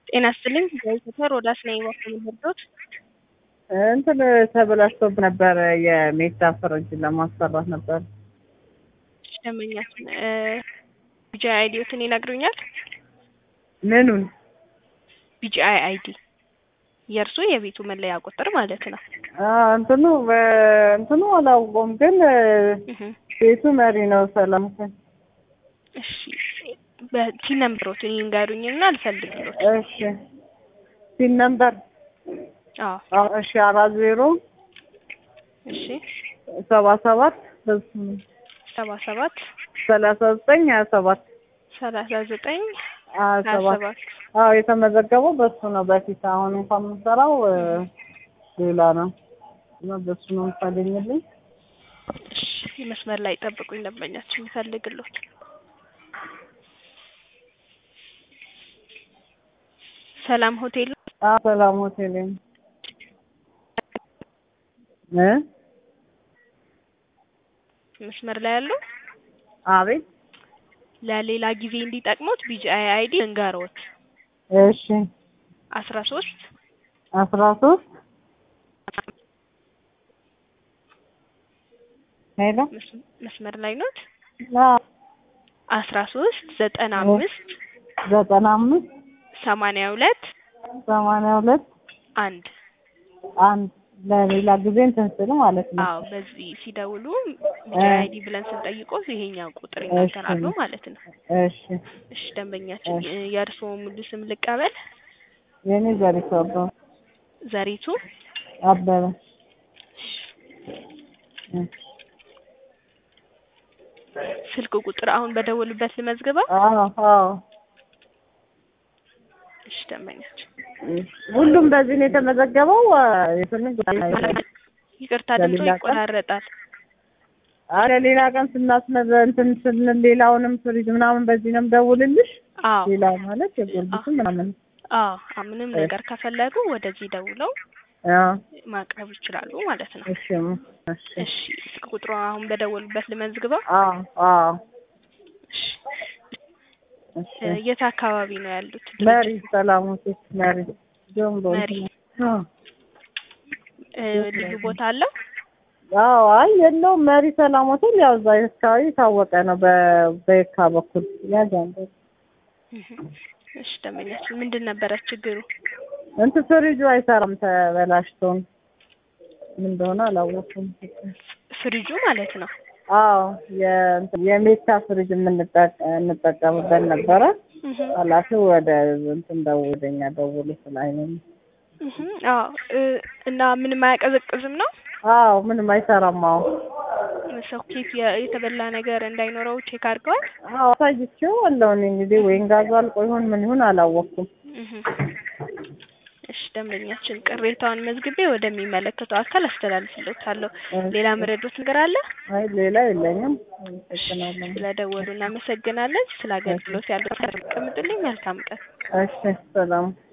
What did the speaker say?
ጤና ይስጥልኝ በኢትዮጵያ ሮዳስ ነኝ እባክዎ ምን ልርዳዎት? እንትን ተበላሽቶብህ ነበር የሜታ ፍሪጅ ለማሰራት ነበር። እሺ ደንበኛችን ቢጂአይ አይዲዎትን ይነግሩኛል? ምኑን? ቢጂአይ አይዲ የእርሱ የቤቱ መለያ ቁጥር ማለት ነው። አዎ እንትኑ እንትኑ አላውቀውም ግን እህ ቤቱ መሪ ነው ሰላም ሁሴን። እሺ በቲን ነምበሮትን ይንገሩኝና አልፈልግሎት። እሺ ሲን ነምበር አዎ አዎ እሺ አራት ዜሮ እሺ ሰባ ሰባት ሰባ ሰባት ሰላሳ ዘጠኝ ሀያ ሰባት ሰላሳ ዘጠኝ ሀያ ሀያ ሰባት ሰባት አዎ የተመዘገበው በሱ ነው በፊት አሁን እንኳን የምሰራው ሌላ ነው እና በሱ ነው የምታገኝልኝ እሺ መስመር ላይ ጠብቁኝ ደንበኛችን ይፈልግሎት። ሰላም ሆቴል አዎ ሰላም ሆቴል እ መስመር ላይ ያሉ አቤት ለሌላ ጊዜ እንዲጠቅሙት ቢጂአይ አይዲ እንገሮት እሺ አስራ ሶስት አስራ ሶስት ሄሎ መስመር ላይ ኖት አዎ አስራ ሶስት ዘጠና አምስት ዘጠና አምስት ሰማንያ ሁለት ሰማንያ ሁለት አንድ አንድ ለሌላ ጊዜ እንትን ስል ማለት ነው። አዎ በዚህ ሲደውሉ ቢጂአይ አይዲ ብለን ስንጠይቆት ይሄኛው ቁጥር ይናገራሉ ማለት ነው። እሺ እሺ ደንበኛችን የእርስዎ ሙሉ ስም ልቀበል? የኔ ዘሪቱ አበበ ዘሪቱ አበበ እ ስልክ ቁጥር አሁን በደወሉበት ልመዝግበው? አዎ አዎ እሺ ደንበኛችን ሁሉም በዚህ ነው የተመዘገበው። የስንት ይቅርታ ድምጾ ለሌላ ቀን? ይቆራረጣል። አረ ሌላ ቀን ስናስመዘ እንትን ስንል ሌላውንም ፍሪጅ ምናምን በዚህ ነው የምደውልልሽ። አዎ ሌላ ማለት የጎርጊስም ምናምን አዎ አ- ምንም ነገር ከፈለጉ ወደዚህ ደውለው አዎ ማቅረብ ይችላሉ ማለት ነው። እሺ እሺ እሺ ስልክ ቁጥሩ አሁን በደወሉበት ልመዝግበው? አዎ አዎ እሺ እሺ እ የት አካባቢ ነው ያሉት? መሪ ሰላም ሆቴል መሪ ጆምቦ መሪ። አዎ እ ልዩ ቦታ አለው? አዎ አይ የለውም መሪ ሰላም ሆቴል ያው እዛ አካባቢ የታወቀ ነው በ- በየካ በኩል ያዛንበ እህ እሺ ደንበኛችን ምንድን ነበረ ችግሩ? እንትን ፍሪጁ አይሰራም ተበላሽቶ ምን እንደሆነ አላወኩም። ፍሪጁ ማለት ነው። አዎ የእንትን የሜታ ፍሪጅ የምንጠቀ እንጠቀምበት ነበረ። እህ ኃላፊው ወደ እንትን ደውለኛ ደውሎ ስላይነኝ እህ አዎ እ እና ምንም አያቀዘቅዝም ነው? አዎ ምንም አይሰራም። አዎ ሶኬት የ- የተበላ ነገር እንዳይኖረው ቼክ አድርገዋል? አዎ አሳይቼው አለው እኔ እንግዲህ ወይን ጋዙ አልቆ ይሆን ምን ይሁን አላወቅኩም። እህ እሺ ደንበኛችን ቅሬታውን መዝግቤ ወደሚመለከተው አካል አስተላልፍልዎታለሁ። ሌላ መረዶት ነገር አለ? አይ ሌላ የለኝም። አመሰግናለሁ። ስለደወሉ እናመሰግናለን። ስለ አገልግሎት ያለው ቀምጡልኝ። መልካም ቀን። እሺ ሰላም